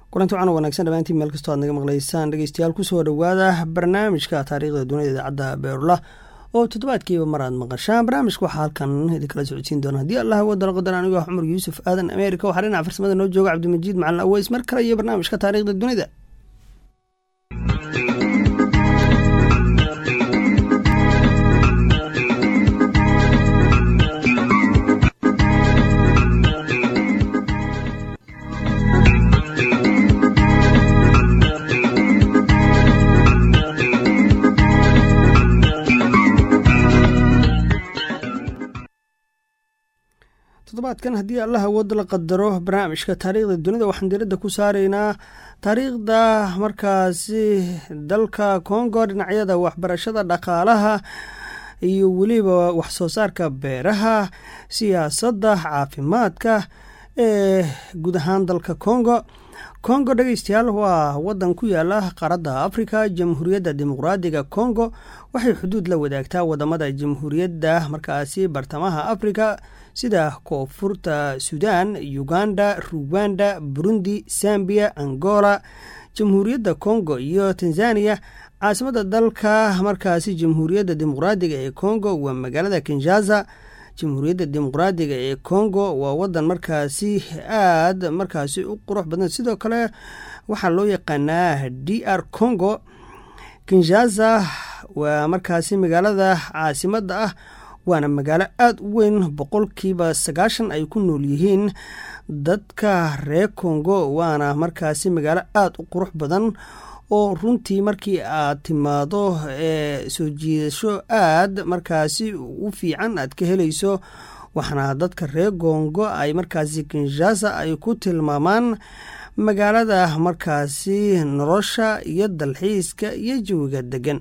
kulanti wacan wanaagsan dhamaantiin meel kastoo aad naga maqlaysaan dhegeystayaal kusoo dhowaada barnaamijka taariikhda dunida idaacadda beerula oo toddobaadkiiba mar aad maqashaan barnaamijka waxaa halkan idinkala socodsiin doona haddii allah wadala qadar anigo ah cumar yuusuf aadan ameerika waxaa dhinaca farsamada noo jooga cabdimajiid macalin aweys mar kale iyo barnaamijka taariikhda dunida toddobaadkan haddii allah awooda la qadaro barnaamijka taariikhda dunida waxaan diradda ku saaraynaa taariikhda markaasi dalka congo dhinacyada waxbarashada dhaqaalaha iyo weliba waxsoo saarka beeraha siyaasadda caafimaadka ee guud ahaan dalka congo congo dhegeystayaal waa wadan ku yaala qaaradda africa jamhuuriyadda dimuqraadiga congo waxay xuduud la wadaagtaa wadamada jamhuuriyadda markaasi bartamaha africa sida koonfurta sudan uganda ruwanda burundi sambiya angola jamhuuriyadda congo iyo tanzania caasimada dalka markaasi jamhuuriyadda dimuqraadiga ee congo waa magaalada kinshasa jamhuuriyadda dimuqraadiga ee congo waa wadan markaasi aad markaasi u qurux badan sidoo kale waxaa loo yaqaanaa d r congo kinshasa waa markaasi magaalada caasimada ah waana magaalo aada u weyn boqolkiiba sagaashan ay ku nool yihiin dadka reer congo waana markaasi magaalo aada u qurux badan oo runtii markii aad timaado ee soo jiidasho aad markaasi u fiican aad ka helayso waxaana dadka reer congo ay markaasi kinshasa ay ku tilmaamaan magaalada markaasi nolosha iyo dalxiiska iyo jawiga degan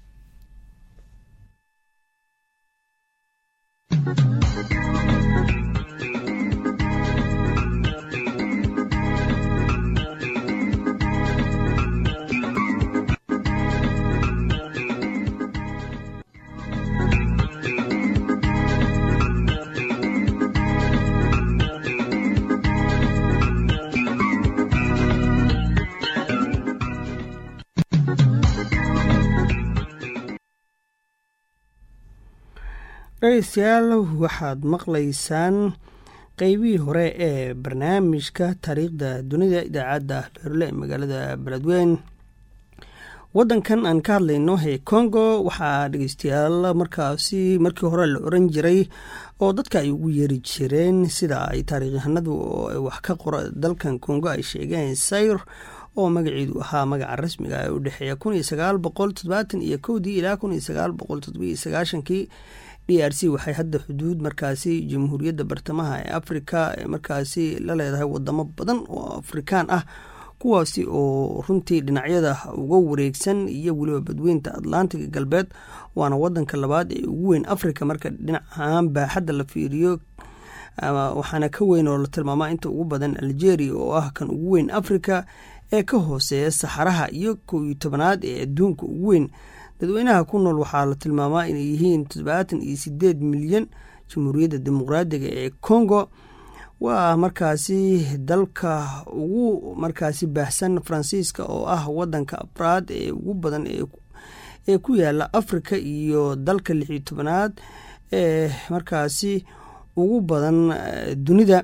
dhegeystayaal waxaad maqlaysaan qeybihii hore ee barnaamijka taariikhda dunida idaacadda beerule ee magaalada beledweyn wadankan aan ka hadlayno ee congo waxaa dhegeystayaal markaasi markii hore la oran jiray oo dadka ay ugu yeeri jireen sida ay taariikhyahanadu wax ka qora dalkan congo ay sheegeen sayr oo magaceedu ahaa magaca rasmiga ee u dhexeeya kun iyo sagaal boqol toddobaatan iyo kowdii ilaa kun iyo sagaal boqol toddobiyo sagaashankii d r c waxay hadda xuduud markaasi jamhuuriyadda bartamaha ee africa ee markaasi la leedahay wadamo badan oo afrikaan ah kuwaasi oo runtii dhinacyada uga wareegsan iyo weliba badweynta atlantiga galbeed waana wadanka labaad ee ugu weyn africa marka dhinac ahaan baaxadda la fiiriyo waxaana ka weyn oo la tilmaamaa inta ugu badan algeria oo ah kan ugu weyn africa ee ka hooseeya saxaraha iyo kow iyo tobanaad ee adduunka ugu weyn dadweynaha ku nool waxaa la tilmaamaa inay yihiin toddobaatan iyo sideed milyan jamhuuriyadda dimuqraadiga ee congo waa markaasi dalka ugu markaasi baahsan faransiiska oo ah wadanka afraad ee ugu badan ee ku yaala africa iyo dalka lix iyo tobanaad ee markaasi ugu badan dunida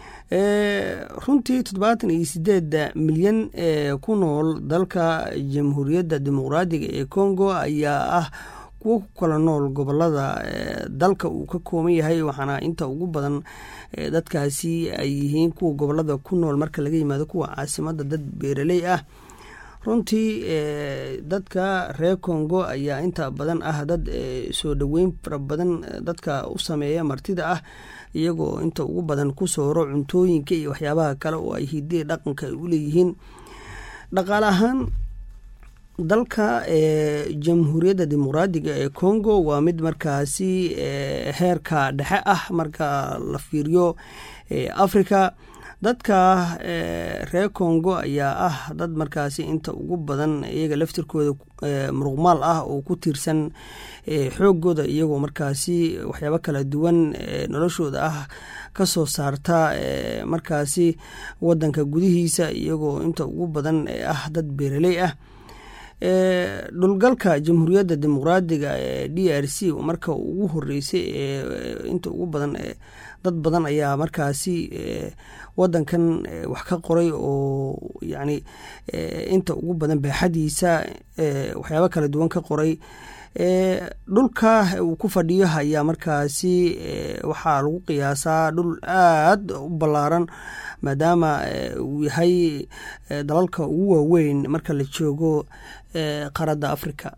runtii toddobaatan iyo sideeda milyan ee ku nool dalka jamhuuriyadda dimuqraadiga ee congo ayaa ah kuwo ku kala nool gobolada dalka uu ka kooban yahay waxaana inta ugu badan dadkaasi ay yihiin kuwa gobolada ku nool marka laga yimaado kuwa caasimada dad beeraley ah runtii dadka reer congo ayaa inta badan ah dad soo dhoweyn fara badan dadka u sameeya martida ah iyagoo inta ugu badan ku sooro cuntooyinka iyo waxyaabaha kale oo ay hidee dhaqanka ay u leeyihiin dhaqaale ahaan dalka jamhuuriyadda dimuqraadiga ee congo waa mid markaasi heerka dhexe ah marka la fiiriyo africa dadka reer congo ayaa ah dad markaasi inta ugu badan iyaga laftirkooda muruqmaal ah oo ku tiirsan xoogooda iyagoo markaasi waxyaabo kala duwan noloshooda ah ka soo saarta markaasi wadanka gudihiisa iyagoo inta ugu badan ah dad beeraley ah dhulgalka jamhuuriyadda dimuqraadiga ee d r c marka ugu horeysay inta ugu badan dad badan ayaa markaasi wadankan wax ka qoray oo yacni inta ugu badan baaxadiisa waxyaabo kala duwan ka qoray dhulka uu ku fadhiyo ayaa markaasi waxaa lagu qiyaasaa dhul aad u ballaaran maadaama uu yahay dalalka ugu waaweyn marka la joogo qaaradda africa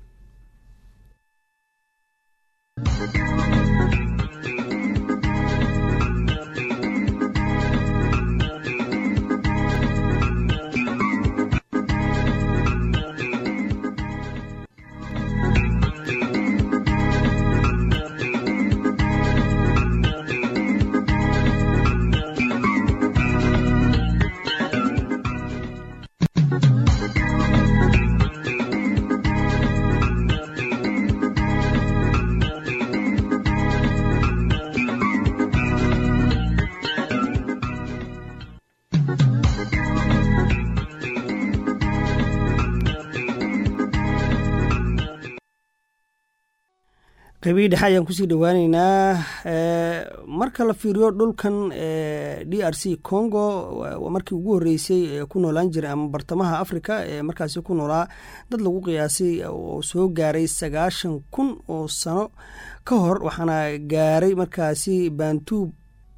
qeybihi dhexe ayaan kusii dhowaaneynaa marka la fiiriyo dhulkan d r c congo markii ugu horeysay ku noolaan jiray ama bartamaha africa ee markaasi ku noolaa dad lagu qiyaasay oo soo gaaray sagaashan kun oo sano ka hor waxaana gaaray markaasi bantuub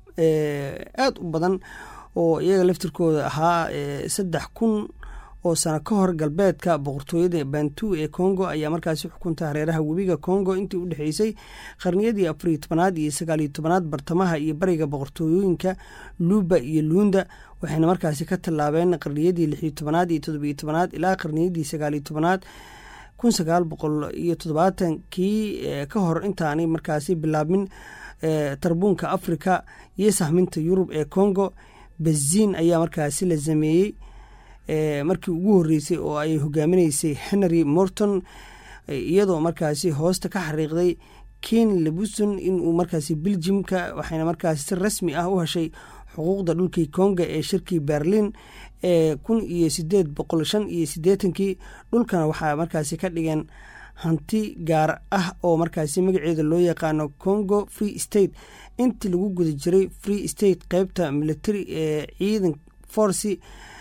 aad u badan oo iyaga laftirkooda ahaa saddex kun oo sano ka hor galbeedka boqortooyada bantu ee congo ayaa markaasi xukunta hareeraha webiga congo intii u dhexeysay qarniyadii afariyo tobanaad iyo sagaaliyo tobanaad bartamaha iyo bariga boqortooyooyinka luuba iyo luunda waxayna markaasi ka tallaabeen qarniyadii lixiyo tobanaad iyo todobiyo tobanaad ilaa qarniyadii sagaaliyo tobanaad kun sagaal boqol iyo toddobaatankii ka hor intaanay markaasi bilaabmin tarbuunka africa iyo sahminta yurub ee congo baziin ayaa markaasi la sameeyey markii ugu horeysay oo ay hogaaminaysay henry morton iyadoo markaasi hoosta ka xariiqday ken lebuson inuu markaasi beljimka waxayna markaasi si rasmi ah u heshay xuquuqda dhulkii konga ee shirkii berlin ee kun iyo sideed boqol shan iyo sideetankii dhulkana waxaa markaasi ka dhigeen hanti gaar ah oo markaasi magaceeda loo yaqaano congo free state intii lagu guda jiray free state qeybta military ee ciidan forci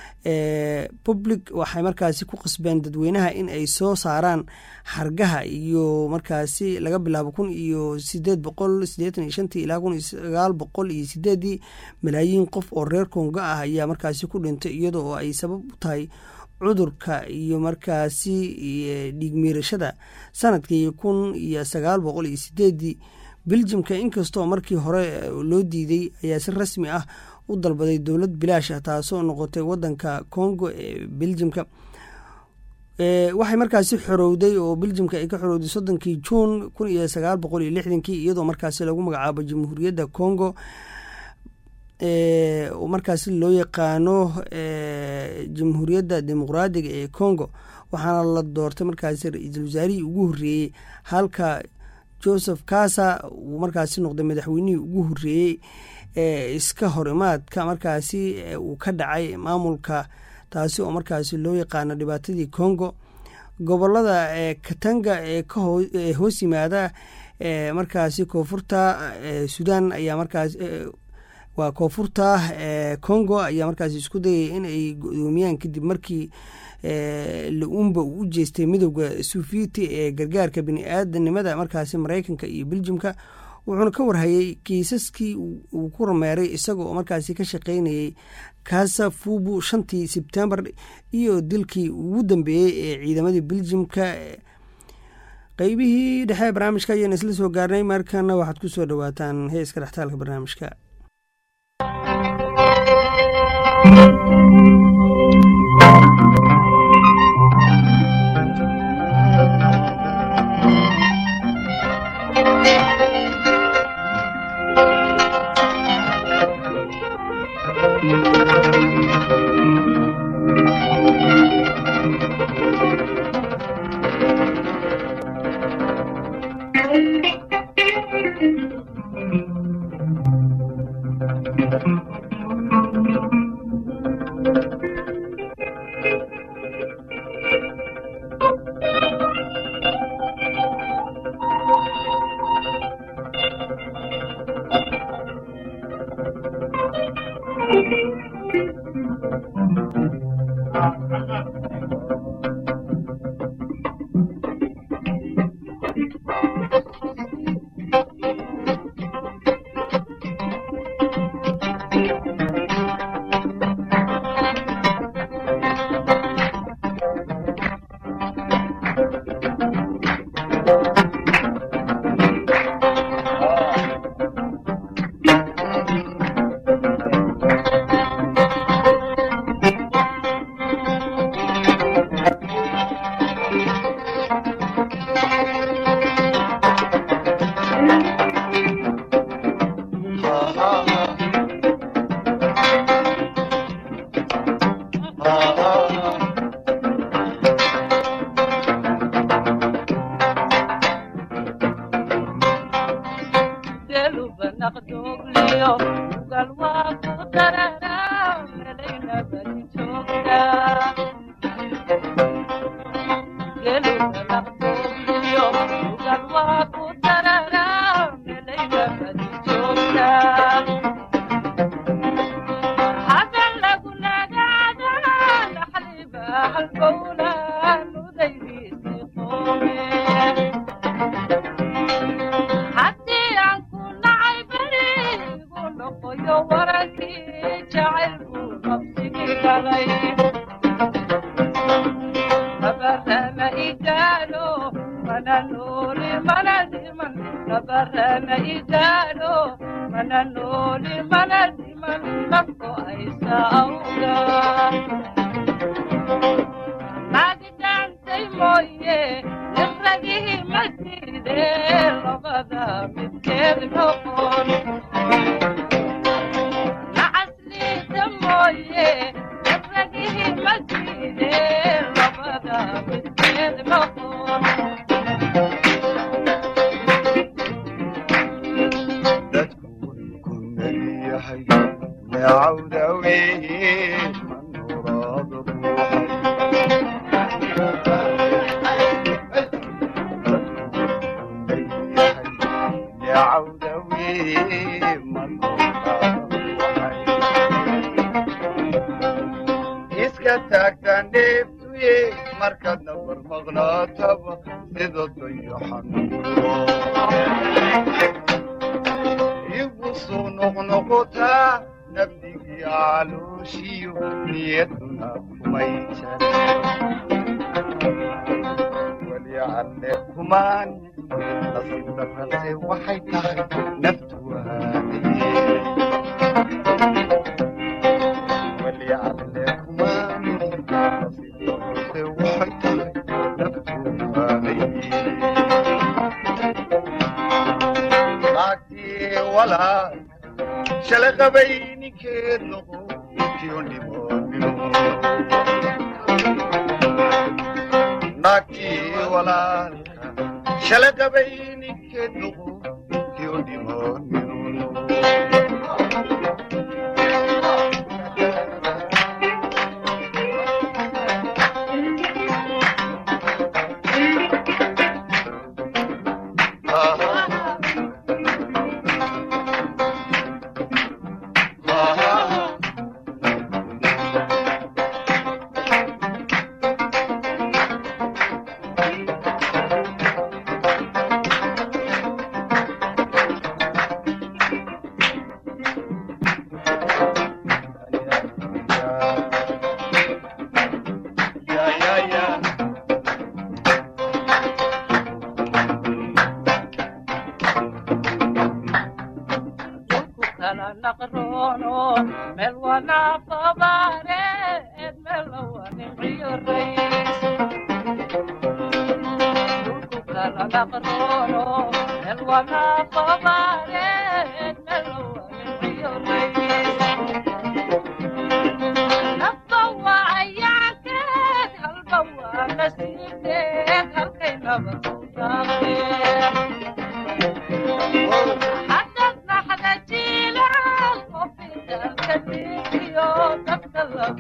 public waxay markaasi ku qasbeen dadweynaha in ay soo saaraan xargaha iyo markaasi laga bilaabo kun iyo sideed boqol sideetan iyo shantii ilaa kun iyo sagaal boqol iyo sideedii malaayiin qof oo reer kongo ah ayaa markaasi ku dhintay iyadoo oo ay sabab u tahay cudurka iyo markaasi dhiigmiirashada sanadkii kun iyo sagaal boqol iyo sideedii beljimka inkastoo markii hore loo diiday ayaa si rasmi ah u dalbaday dowlad bilaash ah taasoo noqotay wadanka congo ee beljimka waxay markaasi xorowday oo beljimka ay ka xorowday soddonkii juun kun iyo sagaal boqol iyo lixdankii iyadoo markaasi lagu magacaabo jamhuuriyadda congo oo markaasi loo yaqaano jamhuuriyadda dimuqraadiga ee congo waxaana la doortay markaasi ra-iisul wasaarihii ugu horreeyey halka joseph kasa uu markaasi noqday madaxweynihii ugu horreeyey ee iska hor imaadka markaasi uu ka dhacay maamulka taasi oo markaasi loo yaqaano dhibaatadii congo gobolada katanga ee hoos yimaada markaasi koonfurta sudan ayaa markaas waa koonfurta congo ayaa markaasi isku dayay in ay godoomiyaan kadib markii la-uumba uu u jeestay midooda suufiyiti ee gargaarka bini aadanimada markaasi mareykanka iyo beljimka wuxuuna ka warhayay kiisaskii uu ku rameeray isaga oo markaasi ka shaqeynayay kasa fubu shantii sebtembar iyo dilkii ugu dambeeyey ee ciidamadii beljimka qeybihii dhexe barnaamijka ayaan isla soo gaarnay markana waxaad ku soo dhowaataan heeska dhextaalka barnaamijka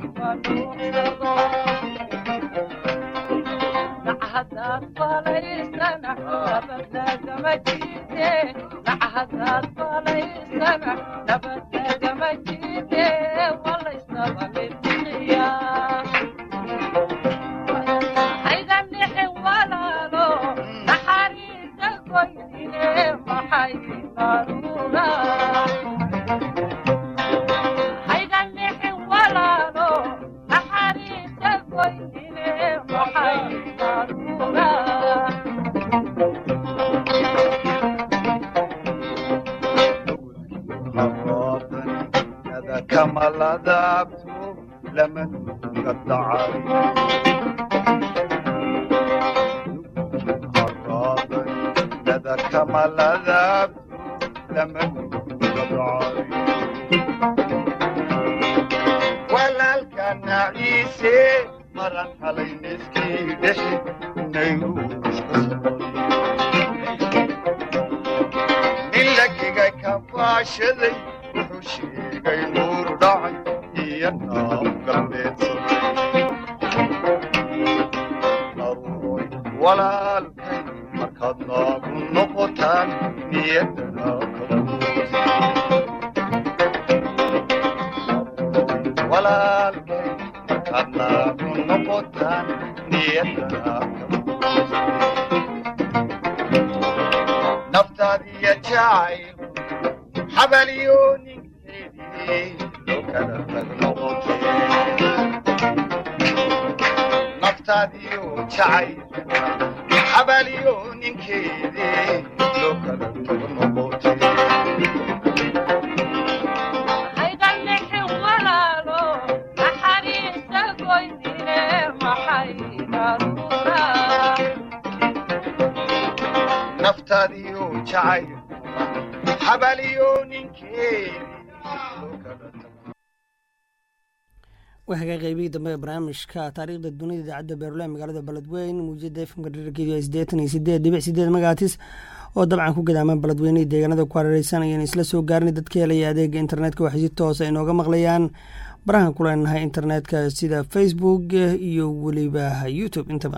waxaga qeybihii dambe ee barnaamijka taariikhda dunida idaacadda beerulaha magaalada beledweyn muujada efmka dherarkeedu siddeetan iyo sideed dhibic sideed magaatis oo dabcan ku gadaamaan beledweynihii deegaanada ku hareereysan ayaan isla soo gaarinay dadka helaya adeega internetka waxay si toosa inooga maqlayaan barahan ku leenahay internetka sida facebook iyo weliba youtube intaba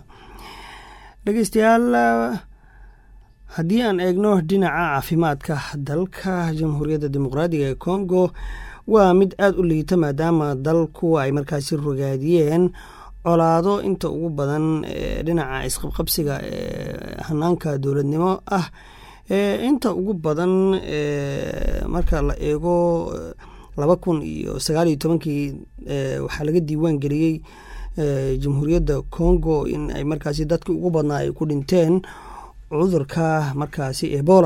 dhegeystayaal haddii aan eegno dhinaca caafimaadka dalka jamhuuriyadda dimuqraadiga ee congo waa mid aada u liita maadaama dalku ay markaasi rogaadiyeen colaado inta ugu badan dhinaca isqabqabsiga ee hanaanka dowladnimo ah inta ugu badan marka la eego laba kun iyo sagaal iyo tobankii waxaa laga diiwaan geliyey jamhuuriyadda congo in ay markaasi dadkii ugu badnaa ay ku dhinteen cudurka markaasi ebola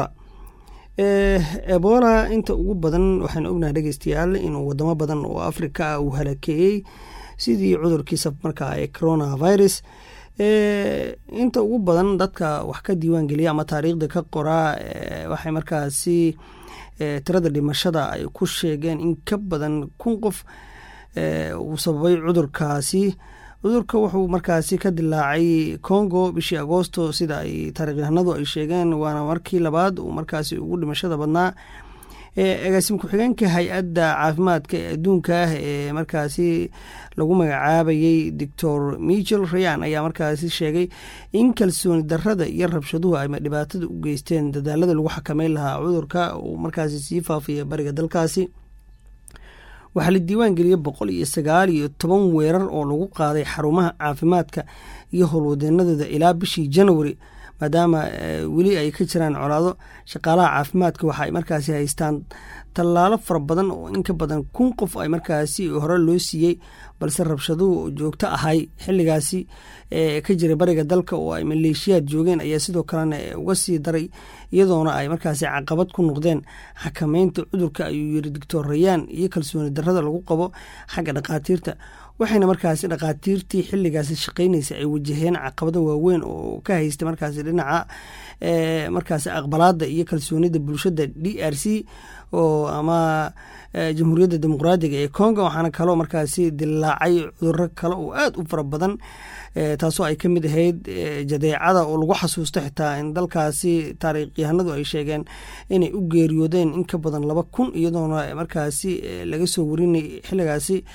ebola inta ugu badan waxaanu ognahay dhegeystayaal inuu wadamo badan oo africa ah uu halakeeyey sidii cudurkiisa markaa ee coronavirus inta ugu badan dadka wax ka diiwaan geliya ama taariikhda ka qoraa waxay markaasi tirada dhimashada ay ku sheegeen in ka badan kun qof uu sababay cudurkaasi cudurka wuxuu markaasi ka dilaacay congo bishii agoosto sida ay taarikhyahanadu ay sheegeen waana markii labaad uu markaasi ugu dhimashada badnaa agaasim ku-xigeenka hay-adda caafimaadka ee adduunka ah ee markaasi lagu magacaabayey doctor michel rayan ayaa markaasi sheegay in kalsooni darada iyo rabshaduhu ay dhibaatada u geysteen dadaalada lagu xakameyn lahaa cudurka uu markaasi sii faafaya bariga dalkaasi waxaa la diiwaan geliyey boqol iyo sagaal iyo toban weerar oo lagu qaaday xarumaha caafimaadka iyo howlwadeenadooda ilaa bishii january maadaama weli ay ka jiraan colaado shaqaalaha caafimaadka waxa ay markaasi haystaan tallaalo fara badan oo in ka badan kun qof ay markaasi hore loo siiyey balse rabshaduhu joogto ahay xilligaasi ee ka jiray bariga dalka oo ay maleeshiyaad joogeen ayaa sidoo kalena uga sii daray iyadoona ay markaasi caqabad ku noqdeen xakameynta cudurka ayuu yiri doctor rayaan iyo kalsooni darada lagu qabo xagga dhakhaatiirta waxayna markaasi dhakhaatiirtii xilligaasi shaqeynaysa ay wajaheen caqabado waaweyn oo ka haysta markaasi dhinaca markaasi aqbalaada iyo kalsoonida bulshada d r c oo ama jamhuuriyadda dimuqraadiga ee congo waxaana kaloo markaasi dilaacay cuduro kale oo aada u fara badan taasoo ay ka mid ahayd jadeecada oo lagu xasuusto xitaa in dalkaasi taariikhyahanadu ay sheegeen inay u geeriyoodeen in ka badan laba kun iyadoona markaasi laga soo warinay xilligaasi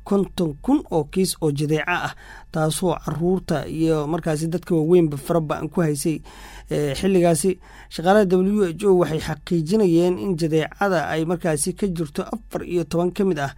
konton kun oo kiis oo jadeeco ah taasoo caruurta iyo markaasi dadka waaweynba faraba-an ku haysay xilligaasi shaqaalaha w h o waxay xaqiijinayeen in jadeecada ay markaasi ka jirto afar iyo toban ka mid ah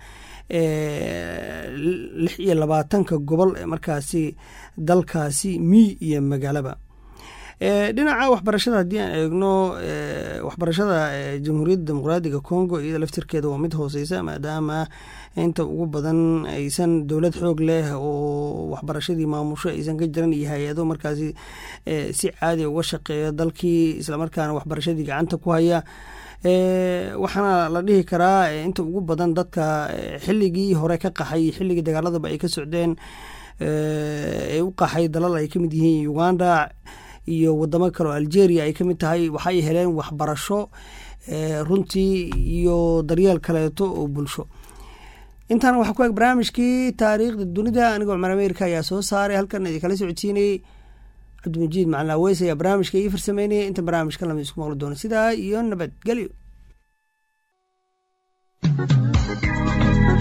lix iyo labaatanka gobol ee markaasi dalkaasi miy iyo magaalaba dhinaca waxbarashada haddii aan eegno waxbarashada jamhuuriyadda dimuqraadiga congo iyada laftirkeeda waa mid hooseysa maadaama inta ugu badan aysan dowlad xoog leh oo waxbarashadii maamusho aysan ka jiran iyo hay-ado markaasi si caadi uga shaqeeya dalkii islamarkaana waxbarashadii gacanta ku haya waxaana la dhihi karaa inta ugu badan dadka xilligii hore ka qaxay xilligii dagaaladaba ay ka socdeen ee u qaxay dalal ay kamid yihiin uganda iyo wadamo kale oo algeria ay ka mid tahay waxay heleen waxbarasho runtii iyo daryeel kaleeto oo bulsho intaana waxaa ku eg barnaamijkii taariikhda dunida anigoo cumar ameerika ayaa soo saaray halkan idinkala socodsiinayey cabdimajiid macalin aweys ayaa barnaamijka ii farsameynaya inta barnaamijka lamid isku maqli doono sidaa iyo nabadgelyo